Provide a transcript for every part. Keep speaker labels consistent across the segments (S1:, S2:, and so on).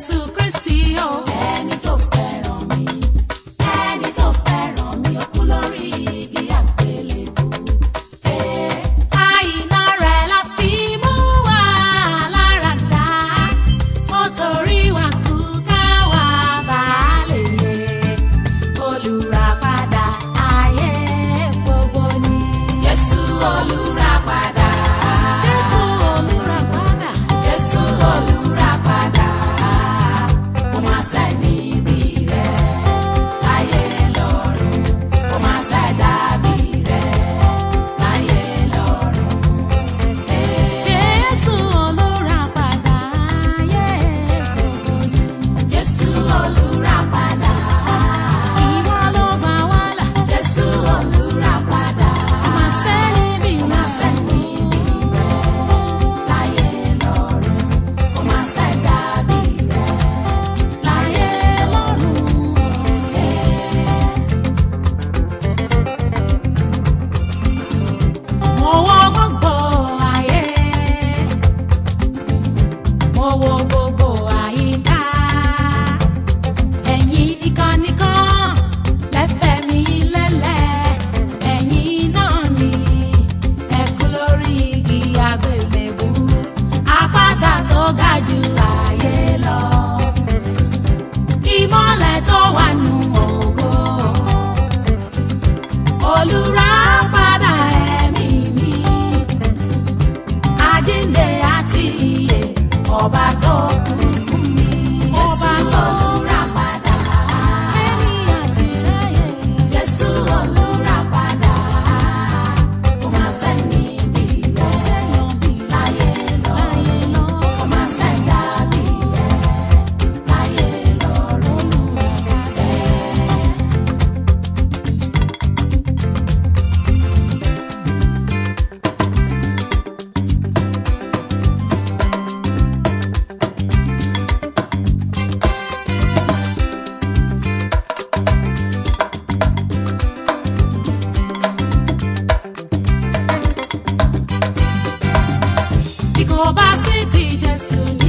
S1: Jésù Kristi o.
S2: ẹni tó fẹ́ràn mi ẹni tó fẹ́ràn mi ó kú lórí igi àgbélébù. Ee,
S1: Àìná rẹ̀ la fi mú wa lára dá. Ó torí wa kú ká wa bá lè yè. Olùràpadà ayé gbogbo ni.
S2: Jésù olùràpadà.
S1: Jésù olùràpadà.
S2: Jésù olùràpadà. Kò máa sẹ́ni bí rẹ̀ láyé lọ́run. Kò máa sẹ́dá bí rẹ̀ láyé lọ́run. Ee,
S1: Jésù olùràpadà ayé gbogbo ni.
S2: Jésù olùràpadà.
S1: Ìwọ ló gbà wá là.
S2: Jésù olùràpadà.
S1: Kò máa sẹ́ni bí
S2: Kò máa sẹ́ni bí rẹ̀ láyé lọ́run. Kò máa sẹ́dá bí rẹ̀ láyé lọ́run.
S1: Mo wo gbogbo ayé, mo wo gbogbo àyíká. Ẹ̀yin nìkan nìkan lẹ́fẹ̀ẹ́ mi lélẹ̀. Ẹ̀yin náà ni ẹ kú lórí igi àgbélébú. Àpáta tó ga jù ayé lọ. Ìmọ̀lẹ̀ tó wà nù ògo olùràpadà ẹ̀mí mi àjíǹde àti ìyè ọba tó kú fún mi
S2: Jésù
S1: ọba tó
S2: olùràpadà.
S1: ẹ̀mí àti ráyè
S2: Jésù olùràpadà. Kò máa sẹ́ni bí rẹ̀
S1: sẹ́yìn bí
S2: láyé lọ́run.
S1: láyé lọ
S2: Kò máa sẹ́dá bí rẹ̀ láyé lọ́run.
S1: bí kò bá sí ti Jésù ní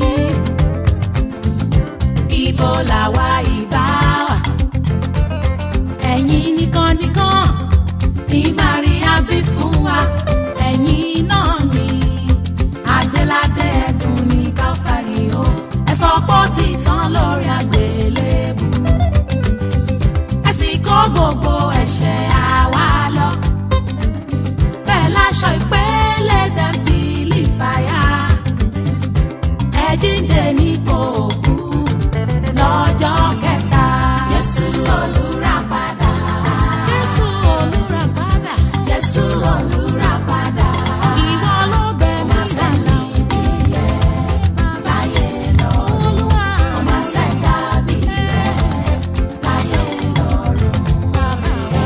S1: ibo làwa ìbá wà ẹ̀yin nìkan nìkan ní Maria bí fún wa ẹ̀yin náà ni adéládé ẹ̀gùn ní Káfárì o ẹ sọ pé ó ti tán lórí àgbélébù ẹ sì kó gbogbo ẹ̀ṣẹ̀ àwa lọ bẹ́ẹ̀ láṣọ ìpele tẹ̀m̀pìlì fàyà ẹ jíǹde nípò òkú lọ́jọ́ kẹta.
S2: Jésù olùràpadà.
S1: Jésù olùràpadà
S2: Jésù olùràpadà.
S1: ìwọ ló bẹ̀
S2: Kò
S1: mí
S2: máa
S1: sálà
S2: sẹ́ni bí rẹ̀ láyé lọ́run.
S1: olúwa
S2: Kò máa sẹ́dá bí rẹ̀ láyé lọ́run.
S1: bàbá wa.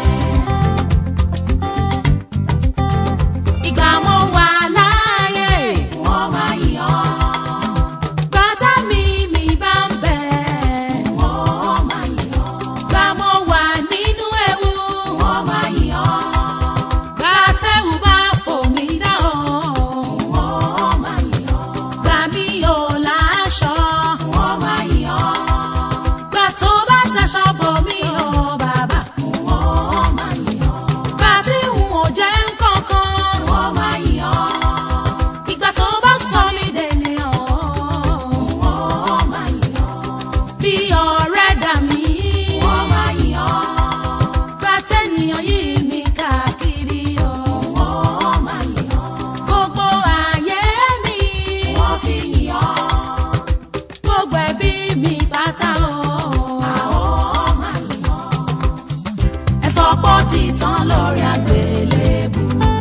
S1: ìgbà mo wà láàyè
S2: Wọ́n máa yàn
S1: bàtà mi mi bá ń bẹ̀.
S2: wọ́n máa yàn
S1: gbà mo wà nínú ewu.
S2: wọ́n máa yàn
S1: gbà tẹ́wù bá fò mí dá o.
S2: wọ́n máa yàn
S1: gbà mí ò láṣọ.
S2: wọ́n máa yàn
S1: gbà tó bá daṣọ bò mí o bàbá.
S2: wọ́n máa yàn
S1: gbà tí n ò jẹ́ nǹkankan.
S2: wọ́n máa yàn
S1: ìgbà tó bá sọ mí dènìyàn.
S2: wọ́n máa yàn
S1: bí ọ̀rẹ́ dà mí.
S2: wọ́n máa yàn
S1: gbà tẹ́nìyàn yìí mi káàkiri o.
S2: wọ́n máa yàn
S1: gbogbo ayé mi.
S2: wọ́n fi yàn
S1: gbogbo ẹbí mi pátá o.
S2: àwọn máa yàn
S1: ẹ sọ pé ó ti tán lórí àgbélébù.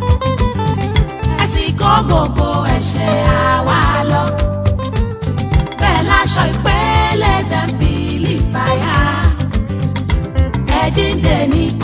S1: ẹ sì kó gbogbo ẹ̀ṣẹ̀ àwa lọ. bẹ́ẹ̀ láṣọ ìpele tẹ̀m̀pìlì fàyà. ẹ jíǹde nípò